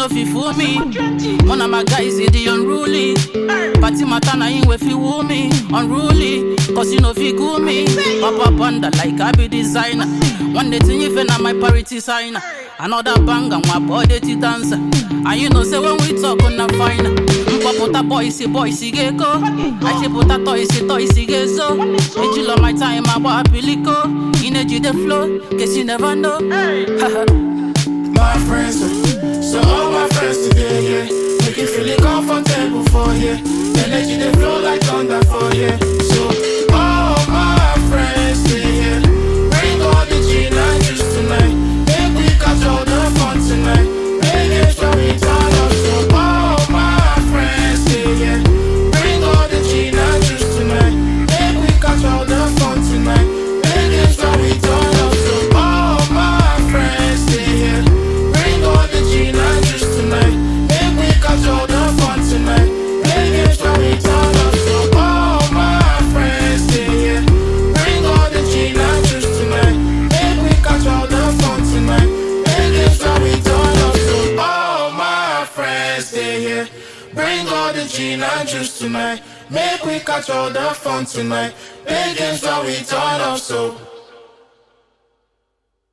no fit fool me. One of my guys is the unruly. Party matter na him wey fit woo me. Unruly, cause you no fit cool me. Papa panda like I be designer. One day thing if na my parity signer. Another bang and one body to dance. And you know say when we talk on a fine. Mpopota boy si boy si get go. I say put a toy si toy si get so. Ejilo my time about apiliko. Energy the flow, guess you never know. my friends. eh. So all my friends today, yeah. Make you feel it comfortable for here. Energy they flow like thunder for here. So all my friends stay here. Bring all the gin and juice tonight. Make we catch all the fun tonight. Make it sure we turn up. So all my friends stay here. Bring all the gin and juice tonight. Make we catch all the fun tonight. Make it sure we turn up. So all my friends stay here. Bring all the gin and juice tonight. Make we catch all the fun tonight. Make it sure we turn up. So all my friends stay here. Bring all the gin and juice tonight. Make we catch all the fun tonight. Make it sure we turn up. So all my friends stay here. Bring all the gin and juice tonight. Make we catch all the fun tonight. Make it sure we turn up. So